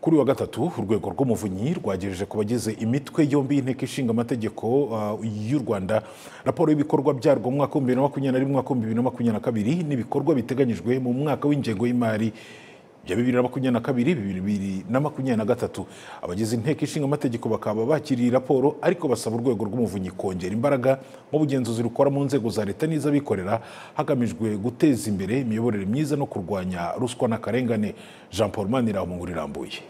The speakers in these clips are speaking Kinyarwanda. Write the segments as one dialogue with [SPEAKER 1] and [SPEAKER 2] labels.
[SPEAKER 1] kuri uyu wa gatatu urwego rw'umuvunyi rwagejeje ku bagize imitwe yombi y'inteko ishinga amategeko uh, y'u rwanda raporo y'ibikorwa byarwo mu mwaka w'ibihumbi bibiri na makumyabiri na rimwe umwaka w'ibihumbi bibiri na makumyabiri na kabiri n'ibikorwa biteganyijwe mu mwaka w'ingengo y'imari ya bibiri na makumyabiri na kabiri bibiri na makumyabiri na gatatu abagize inteko ishinga amategeko bakaba bakiriye raporo ariko basaba urwego rw'umuvunyi kongera imbaraga mu bugenzuzi rukora mu nzego za leta n'iz'abikorera hagamijwe guteza imbere imiyoborere myiza no kurwanya ruswa n'akarengane jean paul manira mu nkuru irambuye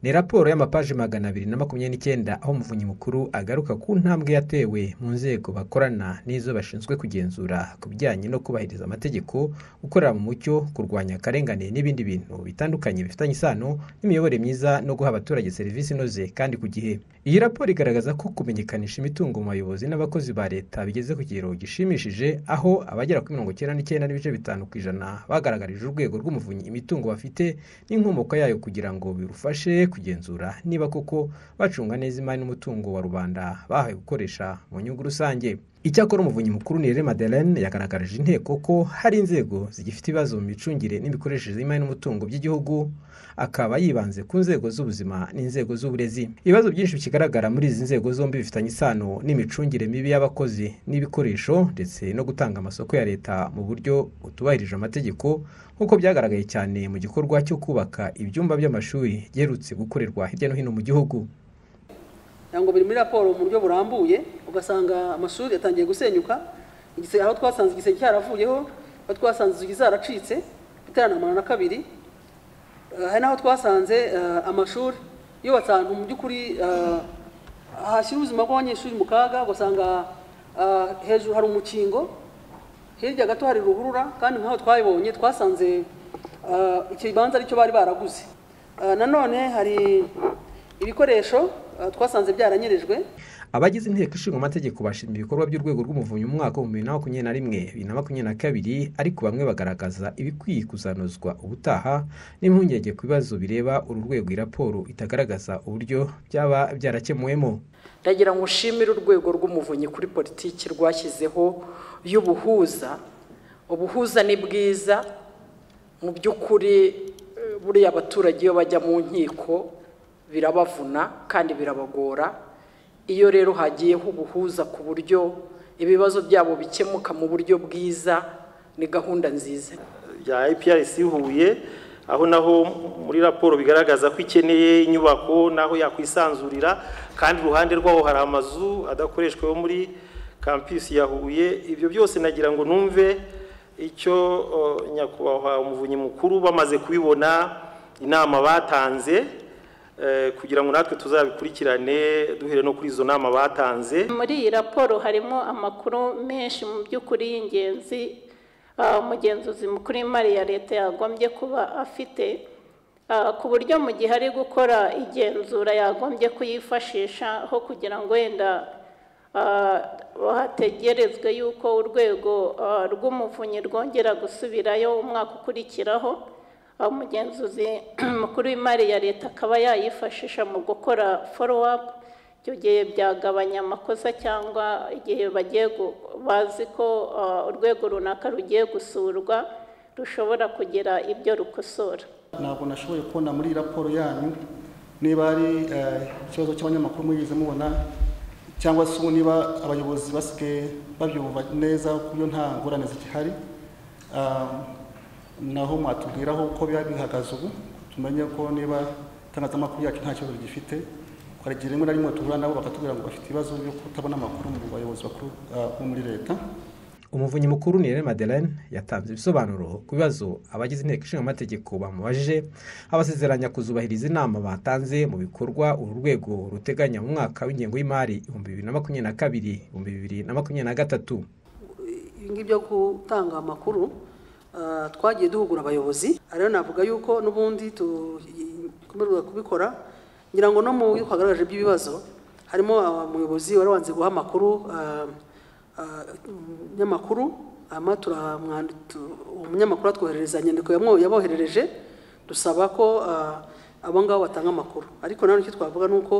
[SPEAKER 2] ni raporo y'amapaji magana abiri na makumyabiri n'icyenda aho umuvunyi mukuru agaruka ku ntambwe yatewe mu nzego bakorana n'izo bashinzwe kugenzura ku bijyanye no kubahiriza amategeko gukorera mu mucyo kurwanya akarengane n'ibindi bintu bitandukanye bifitanye isano n'imiyoborere myiza no guha abaturage serivisi inoze kandi ku gihe iyi raporo igaragaza ko kumenyekanisha imitungo mu bayobozi n'abakozi ba leta bigeze ku kigero gishimishije aho abagera kuri mirongo icyenda n'icyenda n'ibice bitanu ku ijana bagaragarije urwego rw'umuvunyi imitungo bafite n'inkomoko yayo kugira ngo birufashe kugenzura niba koko bacunga neza imari n'umutungo wa rubanda bahawe gukoresha mu nyungu rusange icyakora umuvunyi mukuru nirere madeleine yagaragarije inteko ko hari inzego zigifite ibibazo mu micungire n'imikoreshereze y'imari n'umutungo by'igihugu akaba yibanze ku nzego z'ubuzima n'inzego z'uburezi ibibazo byinshi bikigaragara muri izi nzego zombi bifitanye isano n'imicungire mibi y'abakozi n'ibikoresho ndetse no gutanga amasoko ya leta mu buryo butubahirije amategeko nk'uko byagaragaye cyane mu gikorwa cyo kubaka ibyumba by'amashuri byerutse gukorerwa hirya no hino mu gihugu
[SPEAKER 3] ngo biri muri raporo mu buryo burambuye ugasanga amashuri atangiye gusenyuka aho twasanze igisenge cyaravuyeho aho twasanze inzugi zaracitse iteranamana na kabiri hari n'aho twasanze amashuri yubatse ahantu mu by'ukuri hashyira ubuzima bw'abanyeshuri mu kaga ugasanga hejuru hari umukingo hirya gato hari ruhurura kandi nk'aho twayibonye twasanze ikibanza aricyo bari baraguze nanone hari ibikoresho twasanze byaranyerejwe
[SPEAKER 2] abagize inteko ishinga amategeko bashima ibikorwa by'urwego rw'umuvunyi mu mwaka w'ibihumbi bibiri na makumyabiri na rimwe bibiri na makumyabiri na kabiri ariko bamwe bagaragaza ibikwiye kuzanozwa ubutaha n'impungenge ku bibazo bireba uru rwego raporo itagaragaza uburyo byaba byarakemuwemo
[SPEAKER 4] ndagira ngo ushimire urwego rw'umuvunyi kuri politiki rwashyizeho y'ubuhuza ubuhuza ni bwiza mu by'ukuri buriya abaturage iyo bajya mu nkiko birabavuna kandi birabagora iyo rero hagiyeho ubuhuza ku buryo ibibazo byabo bikemuka mu buryo bwiza ni gahunda nziza
[SPEAKER 5] bya IPRC Huye aho naho muri raporo bigaragaza ko ikeneye inyubako naho yakwisanzurira kandi iruhande rwaho hari amazu adakoreshwa yo muri kampisi ya Huye ibyo byose nagira ngo numve icyo nyakubahwa umuvunyi mukuru bamaze kubibona inama batanze kugira ngo natwe tuzabikurikirane duhere no kuri izo nama batanze
[SPEAKER 6] muri iyi raporo harimo amakuru menshi mu by'ukuri y'ingenzi umugenzuzi mukuru w'imari ya leta yagombye kuba afite ku buryo mu gihe ari gukora igenzura yagombye kuyifashisha aho kugira ngo wenda hategerezwe yuko urwego rw'umuvunyi rwongera gusubirayo umwaka ukurikiraho umugenzuzi mukuru w'imari ya leta akaba yayifashisha mu gukora foro apu icyo gihe byagabanya amakosa cyangwa igihe bagiye bazi ko urwego runaka rugiye gusurwa rushobora kugira ibyo rukosora
[SPEAKER 7] ntabwo nashoboye kubona muri raporo yanyu niba ari ikibazo cy'abanyamakuru mugeze mubona cyangwa se niba abayobozi basigaye babyumva neza ku buryo nta ngorane zigihari naho mwatubwiraho uko biba bihagaze ubu tumenye ko niba itangazamakuru yacu nta kibazo gifite twaragira rimwe na rimwe duhura nabo bakatubwira ngo bafite ibibazo byo kutabona amakuru mu bayobozi bakuru bo muri leta
[SPEAKER 2] umuvunyi mukuru nirere madeleine yatanze ibisobanuro ku bibazo abagize inteko ishinga amategeko bamubajije abasezeranya kuzubahiriza inama batanze mu bikorwa uru rwego ruteganya mu mwaka w'ingengo y'imari ibihumbi bibiri na makumyabiri na kabiri ibihumbi bibiri na makumyabiri na gatatu
[SPEAKER 3] ibi byo gutanga amakuru twagiye duhugura abayobozi rero navuga yuko n'ubundi tukomerwa kubikora ngira ngo no mu byo twagaragaje by'ibibazo harimo umuyobozi wari wanze guha amakuru umunyamakuru umunyamakuru atwoherereza inyandiko yaboherereje dusaba ko abo ngabo batanga amakuru ariko nanone icyo twavuga ni uko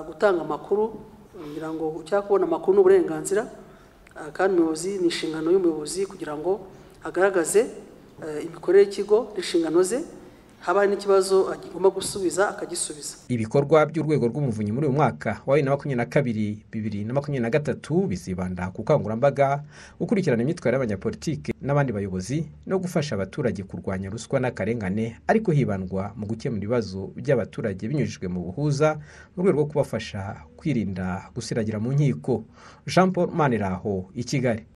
[SPEAKER 3] gutanga amakuru ngira ngo cyangwa kubona amakuru ni uburenganzira kandi umuyobozi ni inshingano y'umuyobozi kugira ngo agaragaze imikorere y'ikigo n'inshingano ze haba hari n'ikibazo agomba gusubiza akagisubiza
[SPEAKER 2] ibikorwa by'urwego rw'umuvunyi muri uyu mwaka wa bibiri na makumyabiri na kabiri bibiri na makumyabiri na gatatu bizibanda ku bukangurambaga gukurikirana imyitwarire y'abanyapolitiki n'abandi bayobozi no gufasha abaturage kurwanya ruswa n'akarengane ariko hibandwa mu gukemura ibibazo by'abaturage binyujijwe mu buhuza mu rwego rwo kubafasha kwirinda gusiragira mu nkiko jean paul maniraho i kigali